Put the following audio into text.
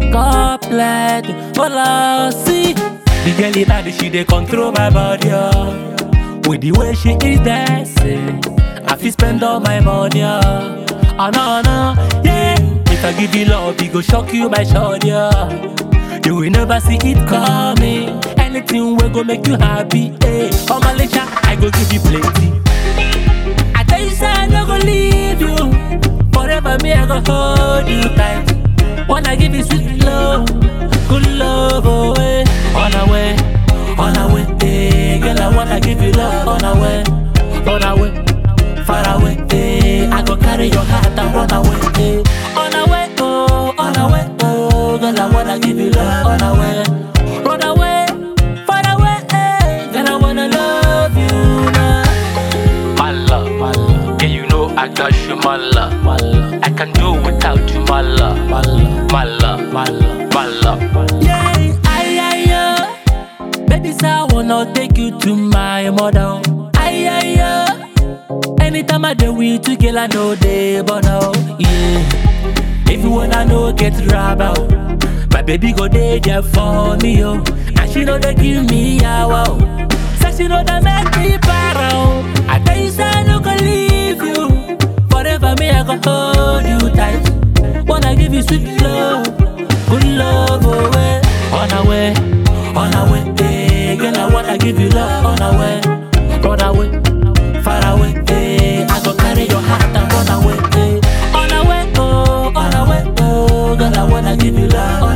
couplet. Hola, see. The girl body, she dey control my body. Oh. With the way she is dancing, I feel spend all my money. Oh, oh no, no, yeah. If I give you love, it go shock you by shorty. Oh. You will never see it coming. Anything will go make you happy. Hey, oh Malaysia, I go give you plenty. I tell you, say I no go leave you. Forever, me, I go hold you tight. Wanna give you sweet love, good love away, on our way, on our way. Hey, girl, I wanna give you love on our way, on our way, far away. Hey, I go carry your heart and run away. Hey, on our way, oh, on our way, oh, girl, I wanna give you love on our way, run away, far away. Hey, girl, I wanna love you now. My love, my love. Yeah, you know I got you, my love. My love, I can do without you, my love. my love, My love, my love. my love. Yeah, ay, ay, ay. Baby, say I wanna take you to my mother. Ay, ay, ay. Anytime I do with you, girl, I know they but now. Yeah. If you wanna know, get rub out. My baby go there there for me, yo. And she know they give me a wow. Say she know they make me proud. I tell you, say I no go leave you. Forever, me, I go hold you tight. Wanna give you sweet love, good love away, on our way, on our way. Hey, girl, I wanna give you love on our way, run away, far away. Hey, I go carry your heart and run away. Hey, on our way, oh, on our way, oh, girl, I wanna give you love